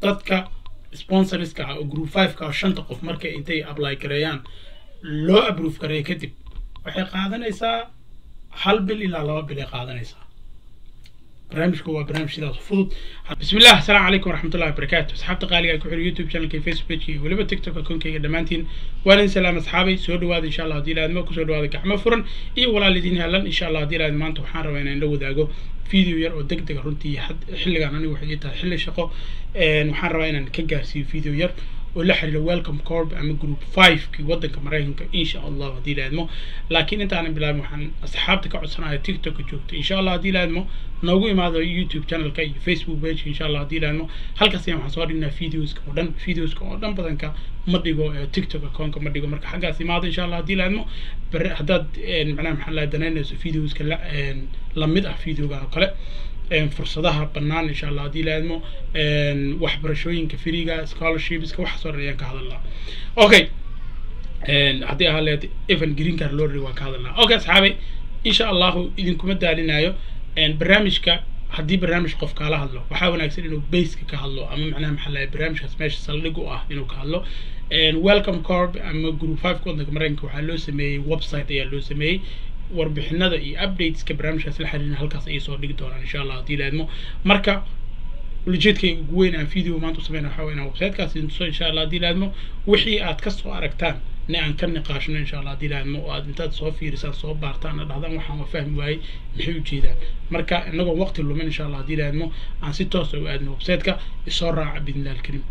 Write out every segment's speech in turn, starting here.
dadka sponsorska ah oo group five-ka oo shanta qof markay intay apply gareeyaan loo approve gareeyo kadib waxay qaadanaysaa hal bil ilaa laba bil ay qaadanaysaa barnaamijku waa barnaamij sidaas u fudud بسم الله السلام عليكم ورحمة الله وبركاته أصحابتي قالي كحول يوتيوب شانل كي فيسبوك كي ولبا تيك توك أكون كي دمانتين وأنا سلام أصحابي سودو هذا إن شاء الله دي لازم أكو سودو هذا كحمة فرن إيه ولا الذين هلن إن شاء الله دي لازم أنتو حان روينا نلو داقو فيديو ير أو دق دق رنتي حد حل أنا وحديتها حل شقو وحان روينا كجارسي فيديو ير ولا حرير ويلكم كورب أما جروب 5 كي ودنك مريهنك إن شاء الله دي لازم لكن أنت أنا بلا محن أصحابتك عصنا تيك توك جوكت إن شاء الله دي لازم noogu imaado youtube channelka iyo facebook page insha allah haddii laadmo halkaas ayaan waxaan soo dhignaa videoska oo dhan videoska oo dhan badanka ma dhigo tiktok accountka ma dhigo marka xaggaas imaado insha allah haddii laadmo bere haddaad macnaha maxaa la danaynayso videoska la lamid ah videogan oo kale fursadaha bannaan insha allah haddii laadmo waxbarashooyinka firiga scholarshipska waxaas oo dhan ayaan ka hadalnaa okay haddii ahaa leed evan green card lottery waan ka hadalnaa okay asxaabay insha allahu idinkuma daalinayo barnaamijka haddii barnaamij qof kaala hadlo waxaa wanaagsan inuu baseka ka hadlo ama macnaha maxaa lahay barnaamijkaas meesha saldhig u ah inuu ka hadlo welcome corp ama group five waddanka maraykanka waxaa loo sameeyey website ayaa loo sameeyey warbixinada iyo updateska barnaamijkaas la xiriirin halkaas ayay soo dhigi doonaan insha allah haddii laadmo marka ujeedkay ugu weyn aan video maanta u sameyna waxaa weynaa websitekaas intuso insha allah haddii laadmo wixii aad kasoo aragtaan ne aan ka niqaashno insha allah haddii laadmo oo aad intaad soo fiirisaan soo baartaan na dhahdaan waxaan waa fahmi waayey maxay ujeedaan marka inagoo waqti lumin insha allah haddii laadmo aan si toosa u aadno websiteka isoo raaca bidnillahi alkarim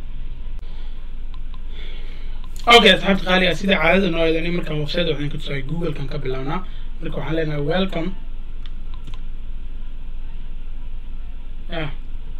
okay asxaabta qaaliga sida caadada noo eedan markaan website waxaan ka tusay google-kan ka bilaabnaa marka waxaan leenahay welcome yeah.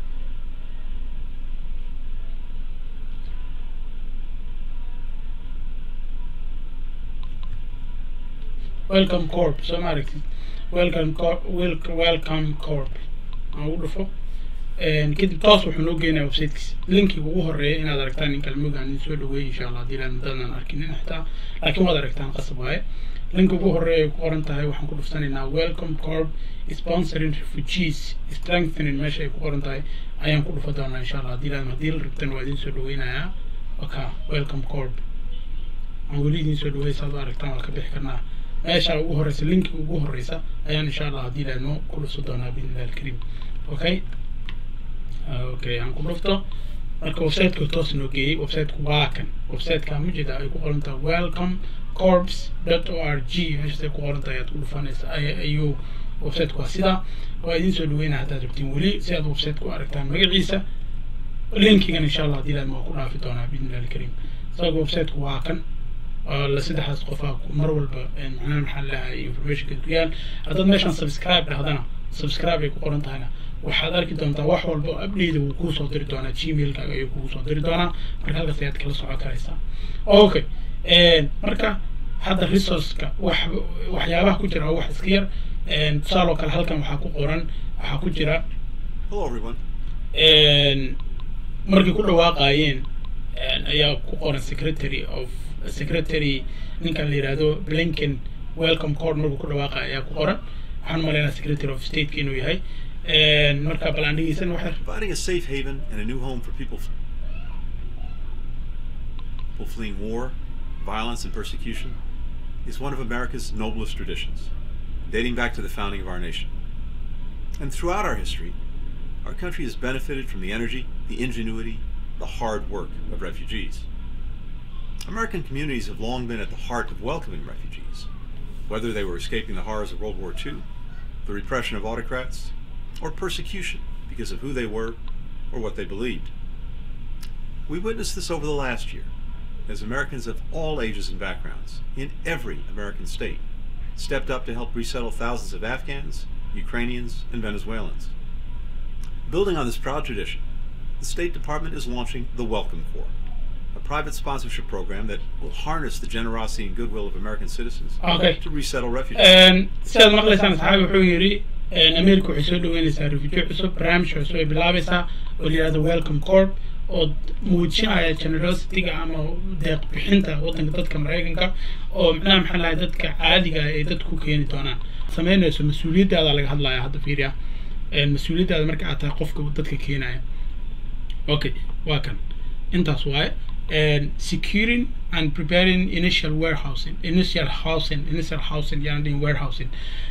welcome corp soo ma aragtid welcome corp welcome corp aan ugu dhufo kadib toos wuxuu noo geenaya websitekiisa linkiga ugu horeeya inaad aragtaan in kalmogaan idin soo dhaweeyay insha allah haddii laan dadaan arkinin xitaa laakiin waad aragtaan qasab waaye linka ugu horeeya ay ku qoran tahay waxaan ku dhuftanaynaa welcome corp sponsoring refugees strengthening meesha ay ku qoran tahay ayaan ku dhufa doonaa insha allah haddii laan haddii la rabtan waa idin soo dhaweynayaa waka welcome corp aan weli idin soo dhawey saad u aragtaan waa ka bixi karnaa meesha ugu horeysa linki ugu horeysa ayaan insha allah haddii laadmo ku dhufso doonaa biidnillahi alkariim okay okay aan ku dhufto marka websiteka toos noo geeyey websiteku waa kan websiteka mujeda ay ku qoran tahay welcome corps dot o r g meeshaas ay ku qoran tahay ayaad ku dhufanaysa ayuu websiteku waa sidaa waa idin soo dhaweynaa haddaad rabtiin weli si aad websiteka u aragtaan magaciisa linkigan insha allah haddii laadmo waa ku dhaafi doonaa biidnillahi alkariim isaga websiteku waa kan la saddexdaas qofaa mar walba macnaha maxaa lahay informationka ku yaal haddaad meeshaan subscribe dhahdana subscribe ay ku qoran tahayna waxaad arki doontaa wax walba oo update wuu kuu soo diri doonaa gmailkaaga ayuu kugu soo diri doonaa marka halkaas ayaad kala socon karaysaa okay marka hadda resourceka wax waxyaabaha ku jira oo wax iska yar tusaaloo kale halkan waxaa ku qoran waxaa ku jira markay ku dhawaaqaayeen ayaa ku qoran secretary of secretary ninkan la yihahdo blinken welcome court markuu ku dhawaaqa ayaa ku qoran waxaan umaleynaa secretary of stateka inuu yahay marka bal aan dhegeysan wax Providing a safe haven and a new home for people fleeing war, violence, and persecution is one of America's noblest traditions, dating back to the founding of our nation. And throughout our history, our country has benefited from the energy, the ingenuity, the hard work of refugees. American communities have long been at the heart of welcoming refugees, whether they were escaping the horrors of World War II, the repression of autocrats, or persecution because of who they were or what they believed. We witnessed this over the last year as Americans of all ages and backgrounds in every American state stepped up to help resettle thousands of Afghans, Ukrainians, and Venezuelans. Building on this proud tradition, the State Department is launching the Welcome Corps, a private sponsorship program that will harness the generosity and goodwill of American citizens Okay. to resettle refugees. sidaad maqlaysaan asxaabi wuxuu yidhi america waxay soo dhaweynaysaa refugee cusub barnaamij cusub ay bilaabaysaa oo la yihahdo welcome corp oo muujinaya generosity-ga ama deeq bixinta waddanka dadka maraykanka oo macnaha maxaa lahay dadka caadiga ah ay dadku keeni doonaan sameynayso mas-uuliyaddaada laga hadlaya hadda fiiriya mas-uuliyaddaada marka aad tahay qofka dadka keenaya okay waa kan intaas waaye securing and preparing initial warehousing initial housing initial housing yaan dhihin warehousing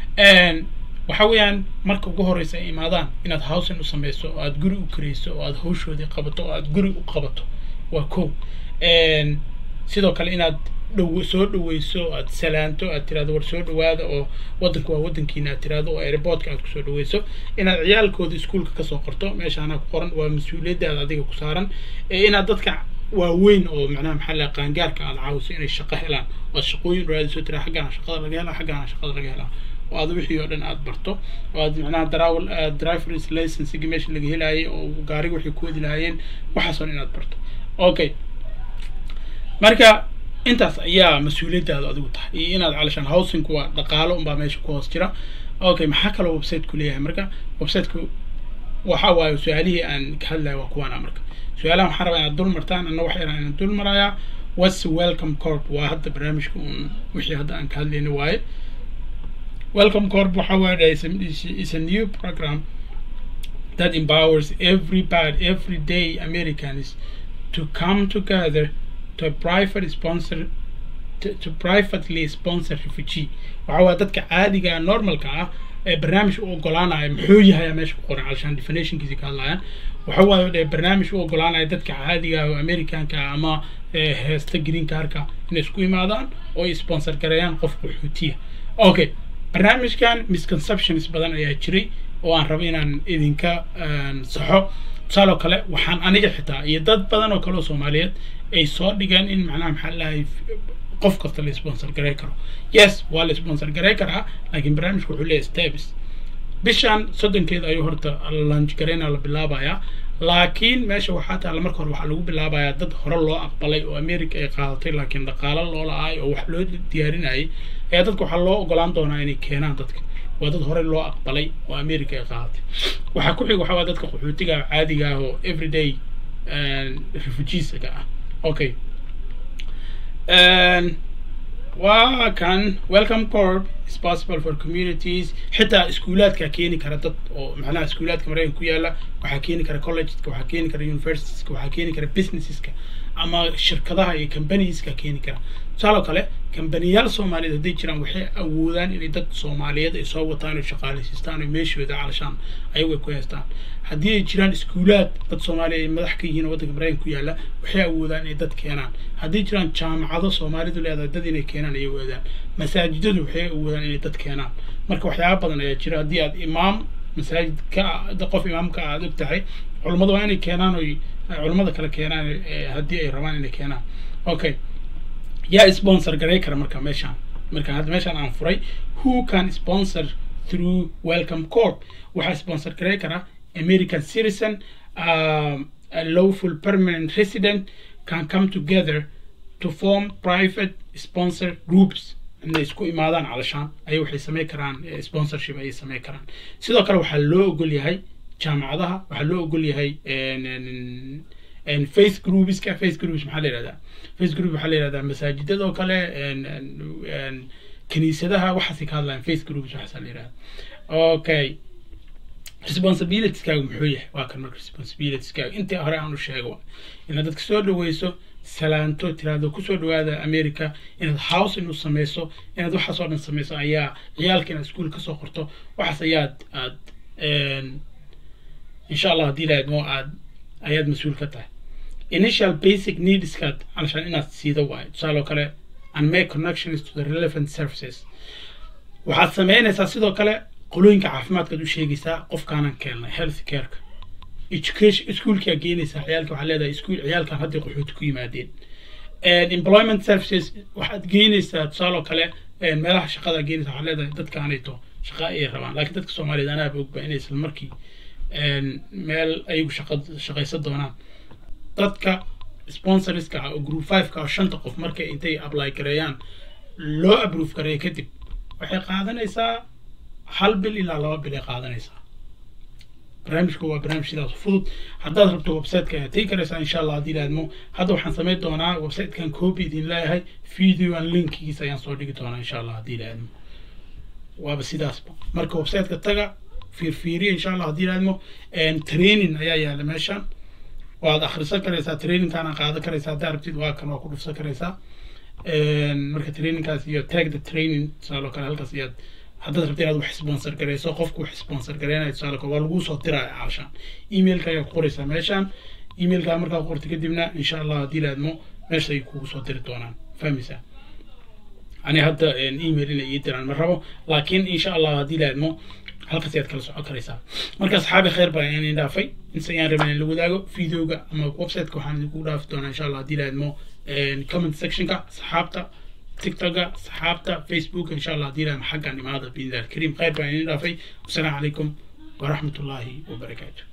waxa weeyaan marka ugu horeysa ay imaadaan inaad housing u sameyso oo aad guri u kareyso oo aad hawshoodii qabato oo aad guri u qabato waa ko sidoo kale inaad dhow soo dhaweyso aad salaanto aad tirahdo war soo dhawaada oo wadanka waa wadankiina aad tirahdo oo airportka aad kusoo dhaweyso inaad ciyaalkooda iskuolka kasoo qorto meeshaana ku qoran waa mas-uuliyaddaada adiga ku saaran inaad dadka waaweyn oo macnaha maxaa la qaangaarka aad caawiso inay shaqo helaan oo aad shaqooyin raadiso tira xaggaana shaqada laga helaa xaggaana shaqada laga helaa oo aad wixii oo dhan aad barto oo aad macnaha darawal drivers licensiga meesha laga helaayay oo gaariga waxay ku wadi lahaayeen waxaas oo dhan inaad barto okay marka intaas ayaa mas-uuliyaddaada adigu tahay iyo inaad calashaan housingku waa dhaqaalo unbaa meesha ku hoos jira okay maxaa kaloo websiteku leeyahay marka websiteku waxa waaye su-aalihii aan ka hadlaya waa kuwaana marka su-aalaha waxaan rabaa inaad dul martaan anna wax yaraan inaan dul marayaa what's welcome corp waa hadda barnaamijka uun wixii hadda aan ka hadlayna waaye welcome corp waxa waaye is a new program that empowers everybody everyday Americans to come together to a private sponsor to, to privately sponsor refugee waxa waa dadka caadiga normalka ah ee barnaamij u ogolaanaya muxuu yahay meesha ku qoran calashaan definitionkiisi ka hadlayaan waxa waaye barnaamij u ogolaanaya dadka caadiga oo americanka ama heesta green carka inay isku imaadaan oo ay sponsor gareeyaan qof qaxootiya okay barnaamijkan misconceptions badan ayaa jiray oo aan rabo inaan idinka saxo tusaaloo kale waxaan aniga xitaa iyo dad badan oo kale oo soomaaliyeed ay soo dhigeen in macnaha maxaa lahay qof kasta la sponsor garey karo yes waa la sponsor garey karaa laakiin barnaamijku wuxuu leeyahay steps bishan soddonkeeda ayuu horta lunch gareyna la bilaabayaa laakiin meesha waxaa taalla marka hore waxaa lagu bilaabayaa dad hore loo aqbalay oo america ay qaadatay laakiin dhaqaalo loo la-aay oo wax loo diyaarinayay ayaa dadka waxaa loo ogolaan doonaa inay keenaan dadka waa dad hore loo aqbalay oo america ay qaadatay waxaa ku xiga waxaa waa dadka qaxootiga caadiga ah oo everyday refugeesaga ah okay waa kan welcome corp is possible for communities xitaa iskuulaadka keeni kara dad oo macnaha iskuulaadka maraykan ku yaala waxaa keeni kara collegeska waxaa keeni kara universitieska waxaa keeni kara businesseska ama shirkadaha iyo combanieska keeni kara tusaaloo kale kambaniyaal soomaaliyeed hadday jiraan waxay awoodaan inay dad soomaaliyeed ay soo wataan oo shaqaaleysiistaan oo meeshooda calashaan ayagu ay ku haystaan haddii ay jiraan iskuulaad dad soomaaliya ay madax ka yihiin oo waddanka maraykan ku yaalla waxay awoodaan inay dad keenaan haddii jiraan jaamacado soomaalidu leedahay dad inay keenaan ayay awoodaan masaajidadu waxay awoodaan inay dad keenaan marka waxyaaba badan ayaa jira haddii aad imaam masaajid ka qof imaamka aad og tahay culummadu waa inay keenaan oy culummada kale keenaan haddii ay rabaan inay keenaan okay yaa sponsor garay kara marka meeshaan marka hadda meeshaan aan furay who can sponsor through welcome corp waxaa sponsor garay kara american citizen um, a lawful permanent resident can come together to form private sponsor groups inay isku imaadaan calashaan ayay waxay samayn karaan sponsorship ayay samayn karaan sidoo kale waxaa loo ogol yahay jaamacadaha waxaa loo ogol yahay face groupeska face groups maxaa la yihahdaa face group waxaa la yihahdaa masaajidada oo kale kiniisadaha waxaasay ka hadlayaan face groups waxaasaa la yihahdaa okay responsibilitieskaagu muxuu yahay waa kan marka responsibilitieskaagu intii hore aan u sheego inaad dadka soo dhaweyso salaanto tiraahdo kusoo dhawaada america inaad house inuu sameyso inaad waxaas oo dhan sameyso ayaa ciyaalka inaad iskuol kasoo qorto waxaas ayaad aad insha allah haddii lahayd mo aad ayaad mas-uul ka tahay initial basic needskaad calashaan inaad siido waayo tusaale oo kale and make connections to the relevant services waxaad sameynaysaa sidoo kale qolooyinka caafimaadkaad u sheegaysaa qofkaanan keennay health careka education iskuolkaa geenaysaa ciyaalka waxaa leedahay iskuol ciyaalkan hadday qaxooti ku yimaadeen employment services waxaad geynaysaa tusaale oo kale meelaha shaqada geenaysaa waxaad leedahay dadkaanayto shaqa ayay rabaan laakiin dadka soomaaliyeed anaaba ogba inay isla markii meel ayagu shaqa shaqaysan doonaan dadka sponsorska ah oo group five ka oo shanta qof markay intay apply gareeyaan loo approve gareeya kadib waxay qaadanaysaa hal bil ilaa laba bil ay qaadanaysaa barnaamijku waa barnaamij sidaas fudud haddaad rabto websiteka ayaad tegi karaysaa insha allah haddii laadmo hadda waxaan samayn doonaa websitekan copy idin leeyahay videoan linkigiisa ayaan soo dhigi doonaa insha allah haddii laadmo waaba sidaasba marka websiteka taga fiirfiiriya insha allah haddii laadmo training ayaa yaala meeshan waad akhrisan karaysaa trainingkaana qaadan karaysaa haddaa rabtid waa kan waa ku dhufsan karaysaa marka trainingkaas iyo tag the training tusaaloo kale halkaas iyaad haddaad rabta inaad wax sponsor garayso qofku wax sponsor gareynayo tusaale kale waa laguu soo diraya caashaan emailka ayaa ku qoraysaa meeshaan emailka markaa qorta kadibna insha allah haddii laadmo meesha ay kugu soo diri doonaan fahmaysaa ani hadda email inay ii diraan ma rabo laakiin insha allah haddii laadmo halkaas ayaad kala socon karaysaa marka asxaabi khayr baan idin dhaafay inse ayaan rabay in la wadaago videoga ama websiteka waxaan idinku dhaafi doonaa insha allah haddii laadmo comment sectionka asxaabta tiktoka asxaabta facebook insha allah haddii laadmo xaggan imaada biidnillah alkariim khayr baan idin dhaafay wasalaamu calaykum waraxmat ullaahi wabarakaatu